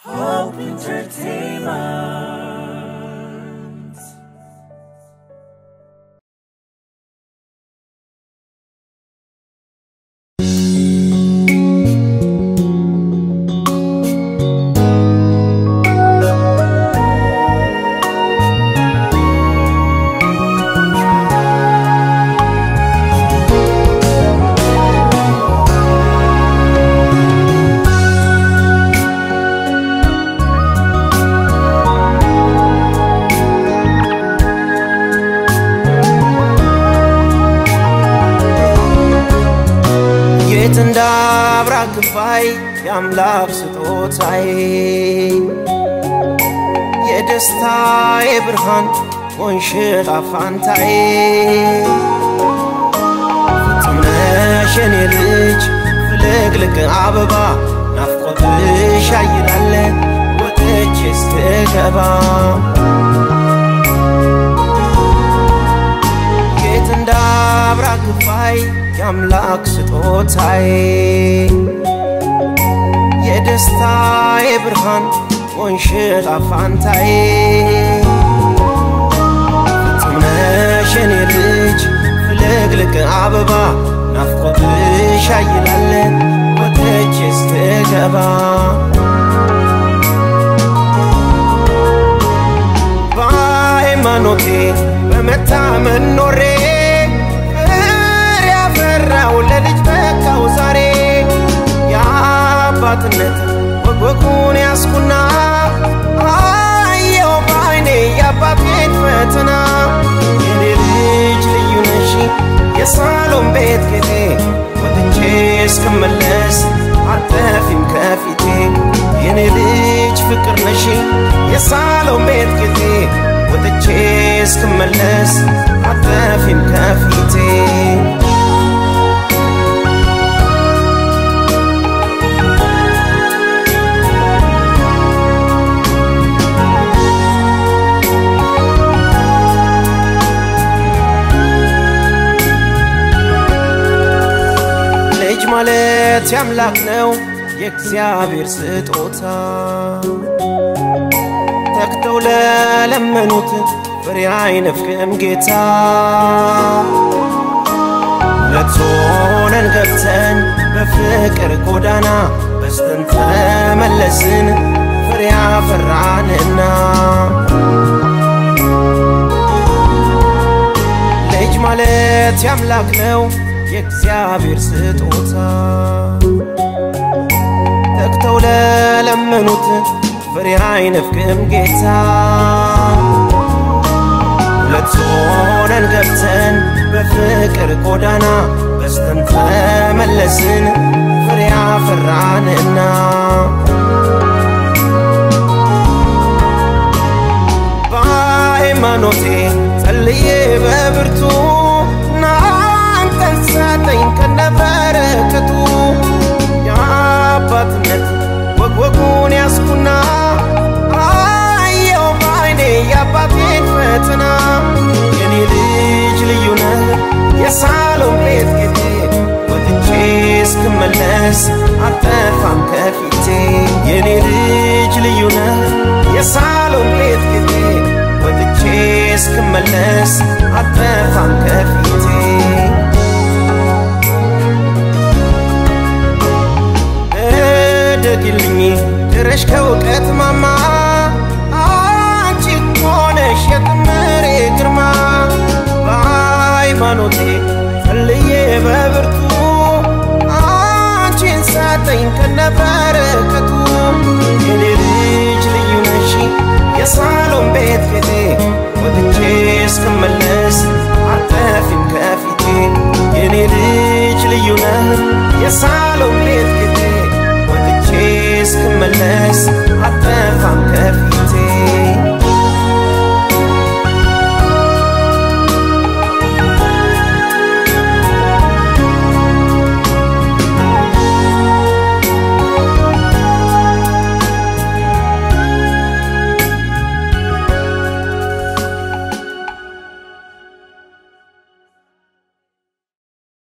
Hope Entertainment. የት እንዳብራ ክፋይ የአምላክ ስጦታዬ የደስታዬ ብርሃን ሆንሽ ጣፋንታዬ ፍጹም ነሽ የኔ ልጅ ፍልቅልቅ አበባ ናፍቆትሽ ያይላለ ወጥቼ እስክገባ የት እንዳብራ ክፋይ የአምላክ ስጦታዬ የደስታዬ ብርሃን ሆንሽ ጣፋንታዬ ፍጹም ነሽ የኔ ልጅ ፍልቅልቅ አበባ ናፍቆትሽ ያይላለ ወጥቼ እስክገባ በሃይማኖቴ በመታመን ኖሬ ፍሬ ያፈራው ለልጅ በቃው ዛሬ የአባትነት ወጎጉን ያስኩና አየው በአይኔ የአባቴን ፈተና የኔ ልጅ ልዩ ነሽ የሳሎን ቤት ጌጤ ወጥቼ እስክመለስ አጠፊም ከፊቴ የኔ ልጅ ፍቅር ነሽ የሳሎን ቤት ጌጤ ወጥቼ እስክመለስ አጠፊም ከፊቴ ልጅ ማለት ያምላክ ነው የእግዚአብሔር ስጦታ ተግተው ለለመኑት ፍሬ አይነፍቅም ጌታ ሁለት ሆነን ገብተን በፍቅር ጎዳና በስተን ተመለስን ፍሬ አፈራንና ልጅ ማለት ያምላክ ነው የእግዚአብሔር ስጦታ ተግተው ለለመኑት ፍሬ አይነፍቅም ጌታ ሁለት ሆነን ገብተን በፍቅር ጎዳና በስተን ተመለስን ፍሬ አፈራንና በሃይማኖቴ ጸልዬ በብርቱ ናንተን ሰጠኝ ከነበረከቱ የአባትነት ወግወጉን ያስኩና አየው በአይኔ የአባቴን ፈተና የኔ ልጅ ልዩ ነህ የሳሎን ቤት ጌጤ ወጥቼ እስክመለስ አጠፋም ከፊቴ የኔ ልጅ ልዩ ነህ የሳሎን ቤት ጌጤ ወጥቼ እስክመለስ አጠፋም ከፊቴ እደግልኝ ድረሽ ከእውቀት ማማ አንቺ ሆነሽ የጥምሬ ግርማ በሃይማኖቴ ጸልዬ በብርቱ አንቺን ሰጠኝ ከነበረከቱ የኔ ልጅ ልዩ ነሽ የሳሎን ቤት ጌጤ ወጥቼ እስክመለስ አጠፊም ከፊቴ የኔ ልጅ ልዩ ነህ የሳሎን ቤት ጌጤ ወጥቼ እስክመለስ አጠ